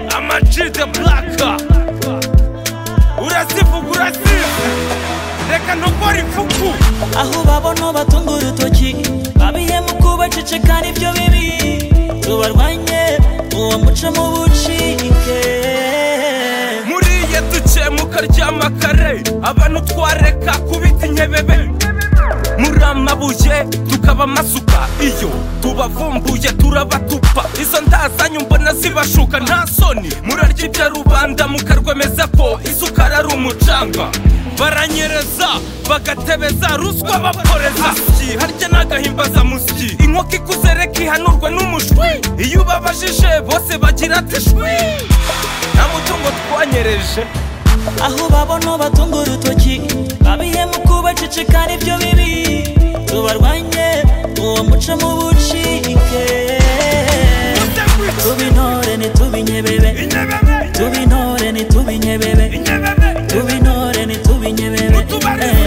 ushize buraka urazivuga urasize reka ntugore ifuku aho babona batunga urutoki babihemu kubaceceka nibyo bibi tubarwanye uwo muco mu bucike muriye duke mukaryama kare abantu twareka kubita inkebebe muri amabuye tukaba amasuka iyo tubavumbuye turabatupa izo ndazanye mbona zibashuka nta soni murarya ibya rubanda mukarwemeza ko isukari ari umucanga baranyereza bagatebeza ruswa bakoreza Asyi, harya n'agahimbaza musyi inkoko ikuze reka ihanurwe n'umushwi iyo ubabajije bose bagira ati shwi nta mutungo twanyereje aho babona batunga urutoki babihemu kubaceceka nibyo bibi tubarwanye uwo muco mu bucike tubintore ntitubinyebebe inyebebe tubintore ntitubinyebebe inyebebe tubintore ntitubinyebebe Mutubarize.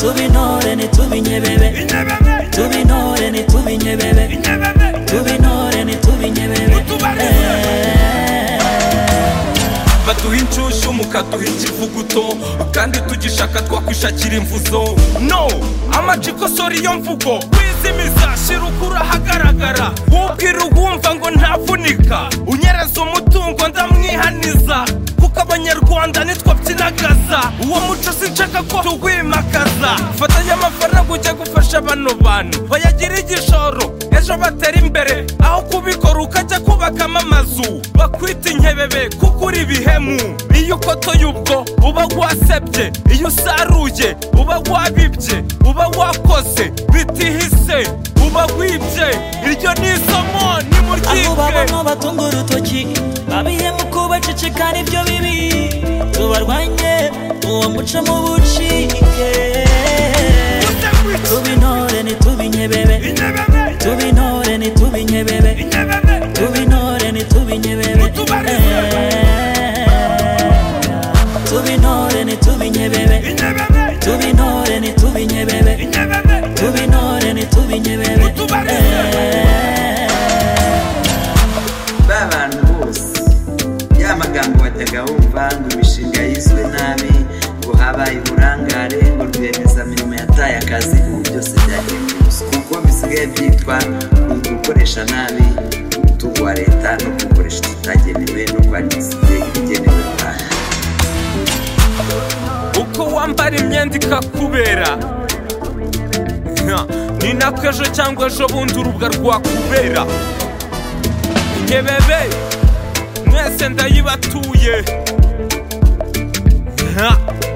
tubintore ntitubinyebebe inyebebe tubintore ntitubinyebebe inyebebe tubintore ntitubinyebebe Mutubarize. baduha inshyushyu mukaduha ikivuguto kandi tugishaka twakwishakira imvuzo no amajiko sora iyo mvugo wizimiza shira ukura ahagaragara wubwira uwumva ngo ntavunika unyereza umutungo ndamwihaniza kuko abanyarwanda nitwabyinagaza uwo muco sinshaka ko tuwimakaza fatanya amafaranga ujya gufasha bano bantu bayagira igishoro ejo batera imbere aho kubikora ukajya kubakamo amazu bakwita inkebebe kuko uri ibihemu iyo ukotoye ubwo uba wasebye iyo usaruye uba wabibye uba wakoze bitihise uba wibye iryo ni isomo aho nimuryige babona batunga urutoki babihemu kubaceceka nibyo bibi tubarwanye uwo muco mu bucike tubintore ntitubinyebebe tubintore ntitubinyebebe tubintore ntitubinyebebe Mutubarize. tubintore ntitubinyebebe tubintore ntitubinyebebe tubintore ntitubinyebebe Mutubarize. ba bantu bose ya magambo batagahumva ngo imishinga yiswe nabi ngo habaye uburangare ngo rwiyemezamirimo yataye akazi ubu byose byagendemuswa kuko bisigaye byitwa gukoresha nabi umutungo wa leta no gukoresha utitagenewe no kwangiza ibigenewe rubanda uko wambara imyenda ikakubera Nka, ni nako ejo cyangwa ejo bundi urubwa rwakubera inkebebe mwese ndayibatuye Nka.